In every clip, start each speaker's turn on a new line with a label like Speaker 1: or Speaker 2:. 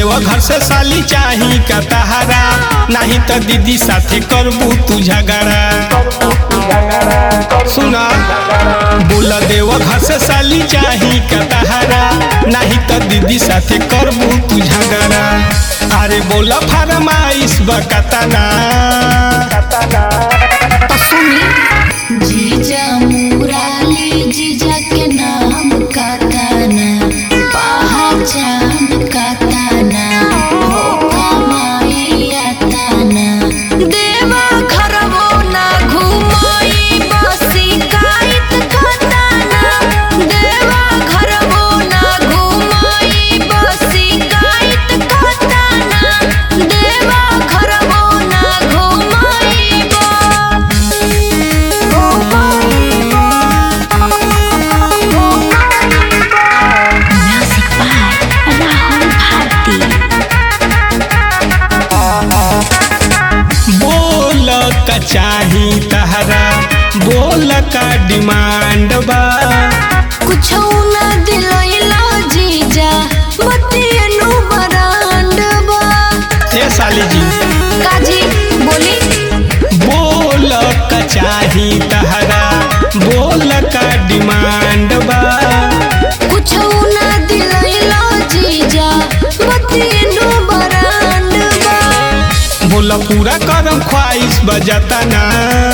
Speaker 1: देव घर से साली चाही का तहारा नहीं तो दीदी साथे करबू तू झगड़ा सुना बोला देव घर से साली चाही का तहारा नहीं तो दीदी साथे करबू तू झगड़ा अरे बोला फरमाइश बकतना
Speaker 2: तो सुनी जीजा मुराली जीजा के नाम का ताना पहचान का ताना हो कमाइया ताना देवा घरवो ना घुमाई बसी काइत खताना देवा घरवो ना घुमाई बसी काइत खताना देवा घरवो ना घुमाई Music by Rahul Bharti.
Speaker 1: बोल का चाही तहरा बोल का डिमांड बा
Speaker 2: कुछ ना दिलैला जीजा बतियनु बरांड बा
Speaker 1: ए साली जी
Speaker 2: काजी बोली
Speaker 1: बोल का चाही तहरा बोल का डिमांड बा
Speaker 2: कुछ ना दिलैला जीजा बतियनु बरांड बा
Speaker 1: बोल पूरा करम ख्वाहिश बजाता ना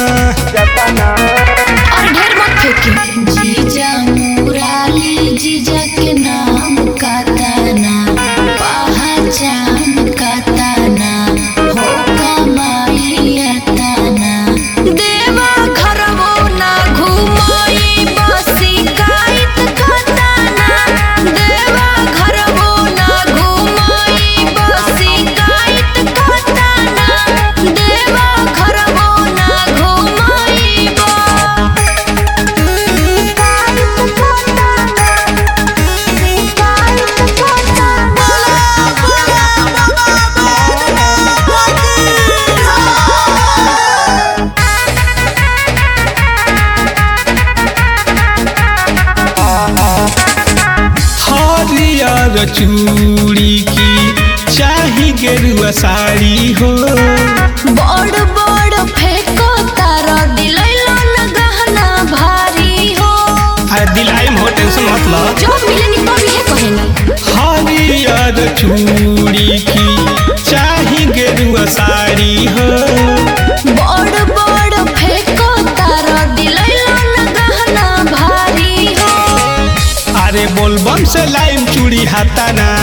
Speaker 2: और ढेर मत फेंकी जीजा मुराली जीजा के नाम का ताना पहचान का ताना हो कमाइया ताना देवा घरवो ना घुमाई बसी काइत खताना देवा घरवो ना घुमाई बसी काइत खताना देवा घरवो ना घुमाई बा
Speaker 1: हरियर चूड़ी की चाही गेरुआ साड़ी हो
Speaker 2: बड़ बड़ फेंको तारा दिलैलो न गहना भारी हो
Speaker 1: अरे दिलाई हो टेंशन मत लो
Speaker 2: जो मिलेनी तो भी है कहेनी
Speaker 1: हरियर चूड़ी की चाही गेरुआ साड़ी हो
Speaker 2: बड़ बड़ फेंको तारा दिलैलो न गहना भारी हो
Speaker 1: अरे बोलबम से लाइम चूड़ी हाथा ना